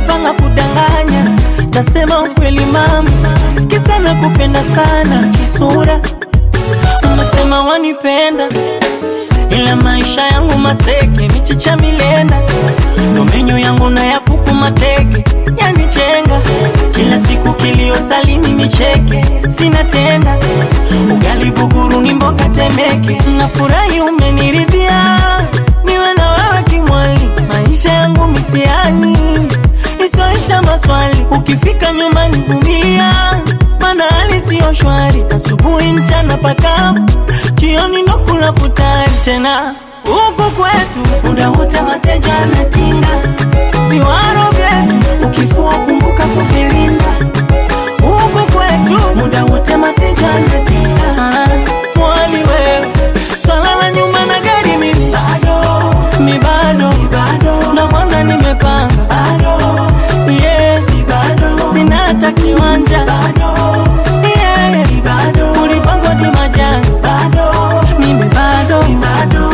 umepanga kudanganya, tasema ukweli mama, kisa nakupenda sana kisura, umesema wanipenda ila maisha yangu maseke, michicha milenda, ndo menyu yangu na ya kuku mateke, yanichenga kila siku, kilio salini nicheke, sina tenda ugali buguru ni mboga temeke, nafurahi umeniridhia, niwe na wewe kimwali, maisha yangu mitiani isoisha maswali, ukifika nyumbani vumilia mana hali siyo shwari, asubuhi mchana pakavu, jioni ndo kula futari tena. Huku kwetu muda wote mateja anatinga, viwaro vyetu ukifua kumbuka kuvilinda. Huku kwetu muda wote mateja anatinga, mwali wewe, swala la nyumba na gari mimi bado, mi bado, bado, na kwanza nimepanga bado, yeah, bado, sina hata kiwanja bado yeah, bado ulipangwa ni majanga bado mimi bado bado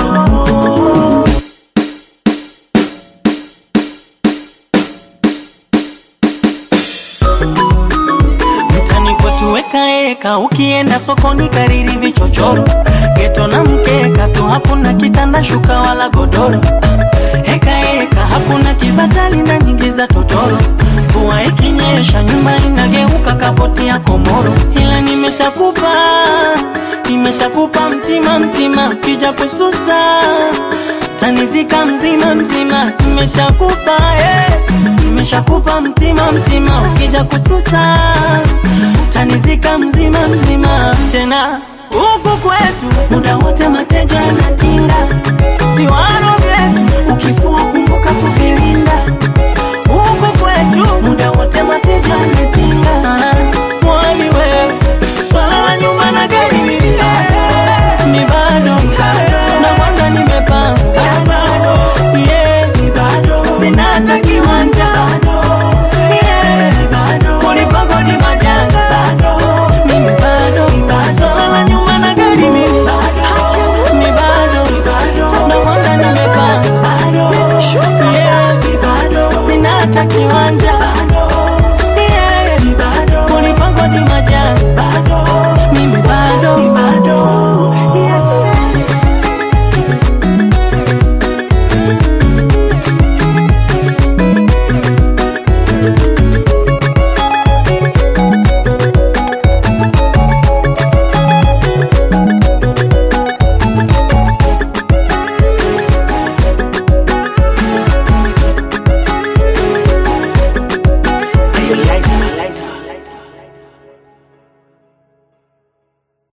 mtani kwetu weka eka, ukienda sokoni kariri vichochoro, geto na mkeka tu, hakuna kitanda shuka wala godoro. Eka eka, hakuna kibatali na nyingi za totoro. Mvua ikinyesha nyumba inageuka kapoti ya komoro, ila nimeshakupa nimeshakupa mtima mtima, ukija kususa tanizika mzima mzima, nimeshakupa eh, nimeshakupa mtima mtima, ukija kususa tanizika mzima mzima. Tena huku kwetu muda wote mateja anatinga, viwaro vyetu ukifua